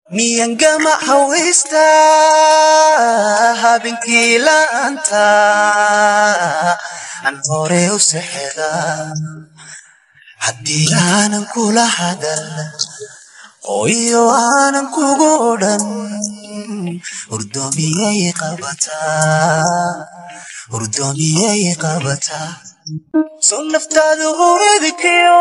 miyangama hawaysta habeenkii la'aanta aan hore u sexda haddii aanan kula hadal qoyo aanan kugu odhan hurdoomiyay qabataa hurdoomiyay qabataa soo naftaadu huridkiyo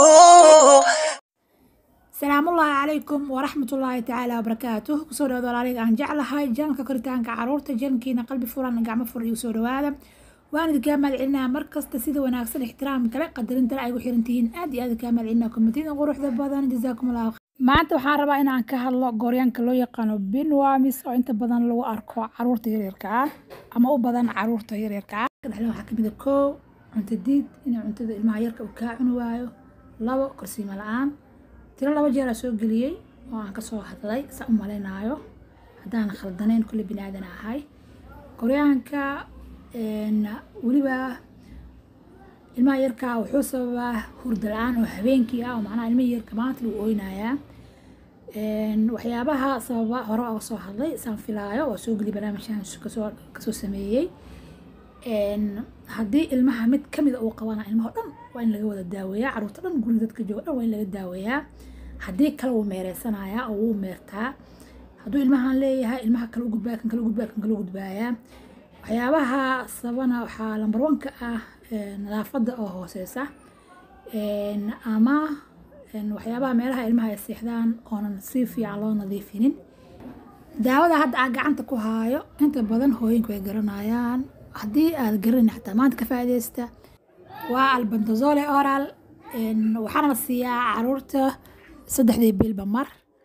salaamullaahi calaykum waraxmatullaahi tacaala wabarakaatuh kusoo dhawaada walaaliga aan jeclahay janalka koritaanka caruurta jankiina qalbi furan gacmo fur iyo soo dhawaada waan idinkaa mahadcelinaa markasta sida wanaagsan ixtiraam kale qadarinta ay gu xiran tihiin aad iyo aad kaa mahadcelinaa komitida quruxda badan jazaakum allahu maanta waxaan rabaa inaan ka hadlo gooryaanka loo yaqaano binwamis oo inta badan lagu arko caruurta yaryarka ah ama u badan caruurta yaryarka ah dhexle waxaa kamid a koow cunto diid inay cuntada ilmaha yarka uu kaa cuni waayo labo korsiimo la-aan tiro laba jeeraa soo geliyey oo aan kasoo hadlay saa u malaynaayo haddaan khaldanayn kulle bini aadan ahay koryaanka weliba ilmaha yarkaa wuxuu sababaa hurda la-aan oo habeenkii ah oo macnaha ilmihii yarka maanta lagu ooynayaa waxyaabaha sababa hore oga soo hadlay saan filaayo oo soo geliy barnaamijkan kasoo kasoo sameeyey haddii ilmaha mid kamida uu qabana ilmaha dhan waa in laga wada daaweeyaa caruurta dhan guriga dadka jooga dhan waa in laga daaweeyaa haddii kale wuu meereysanayaa oo wuu meertaa hadduu ilmahan leeyahay ilmaha kale u gudbaa kan kale u gudbaa kan kale u gudbaayaa waxyaabaha sabana waxaa lambar wanka ah nadaafadda oo hooseysa ama waxyaabaha meelaha ilmaha ay seexdaan oonan si fiican loo nadiifinin daawada hadda aan gacanta ku haayo inta badan hooyinku ay garanayaan haddii aad garanayna xataa maanta ka faa'iidaysta waa albantazole oral waxaana la siiyaa caruurta saddexdii bilba mar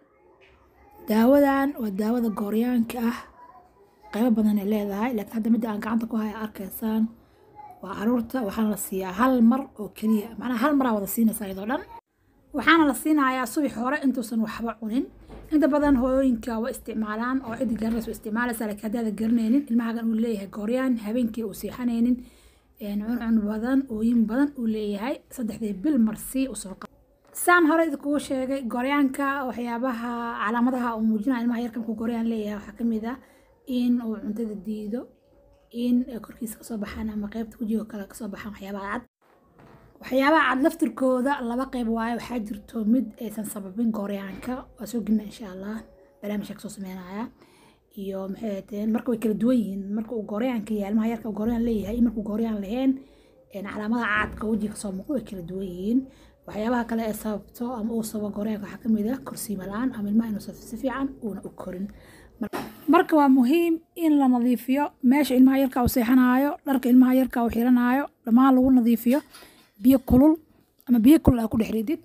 daawadan waa daawada gooryaanka ah qaybo badan ay leedahay laakiin hadda midda aan gacanta ku haya arkaysaan waa caruurta waxaana la siiyaa hal mar oo keliya macnaha hal maraa wada siinaysaa iyadoo dhan waxaana la siinayaa subax hore intuusan waxba cunin inta badan hooyooyinka waa isticmaalaan oo ciddi garanaysa isticmaalaysa laakiin haddaada garanaynin ilmahagan uu leeyahay gooryaan habeenkii uu seexanaynin cuncun badan ooyin badan uu leeyahay saddexdii bil marsii usoo qab saan hore idinkugu sheegay gooryaanka waxyaabaha calaamadaha uu muujinaya ilmaha yarka markuu gooryaan leeyahay waxaa kamid ah in uu cuntada diido in korkiisa kasoo baxaan ama qeybta wejiga kale kasoo baxaan waxyaabaha cad waxyaabaha cad laftirkooda laba qeyb waayo waxaa jirto mid aysan sababin gooryaanka waa soo gelina insha allah barnaamijka kasoo sameynaya iyo maxay ahaydeen marka way kala duwan yihiin marka uu gooryaanka yahay ilmaha yarka gooryaan leeyahay iyo markuu gooryaan lahayn calaamadaha cadka wejiga kasoo muuqda way kala duwan yihiin waxyaabaha kale ee sababto ama uu sababo gooryaanka waxaa kamid ah korsiimo la-aan ama ilmaha inuusan si fiican uuna u korin marka waa muhiim in la nadiifiyo meesha ilmaha yarka uu seexanaayo dharka ilmaha yarka uu xiranaayo dhammaan lagu nadiifiyo biyo kulul ama biyo kulul aa ku dhex ridid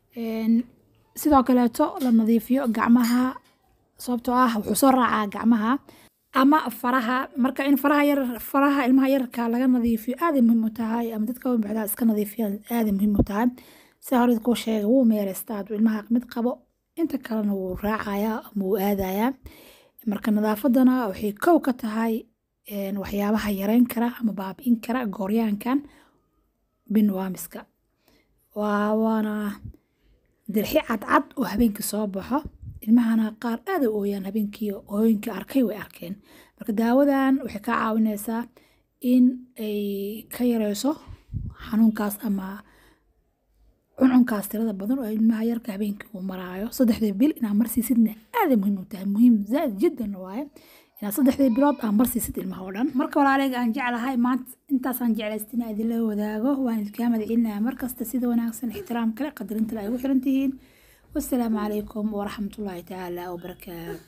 sidoo kaleeto la nadiifiyo gacmaha sababtoo ah wuxuu soo raacaa gacmaha ama faraha marka in faraha yar faraha ilmaha yarka laga nadiifiyo aaday muhiim u tahay ama dadka wabixdaa iska nadiifiyaan aaday muhiim u tahay sida hore kuu sheegay wuu meereystaa hadduu ilmaha mid qabo inta kalena wuu raacayaa ama wuu aadayaa marka nadaafadana waxay kow ka tahay waxyaabaha yareyn kara ama baabi'in kara gooryaankan binwaamiska waa waana dirxi cadcad oo habeenkii soo baxo ilmahana qaar aada u ooyaan habeenkii ooyinka arkay way arkeen marka daawadan waxay kaa caawinaysaa in ay ka yareyso xanuunkaas ama cuncunkaas tirada badan oo ilmaha yarka habeenkii uu maraayo saddexdii bil inaad marsiisidna aaday muhiim u tahay muhiim zaaid jiddan waaye inaad saddexdii bilood aad marsiisid ilmaha oo dhan marka walaaleega aan jeclahay maanta intaasaan jeclaysta inaa idinla wadaago waan idinkaa madcelinaya markasta sida wanaagsan ixtiraam kale qadarinta ay ugu xiran tihiin wasalaamu calaykum waraxmatullaahi tacaala wabarakaatu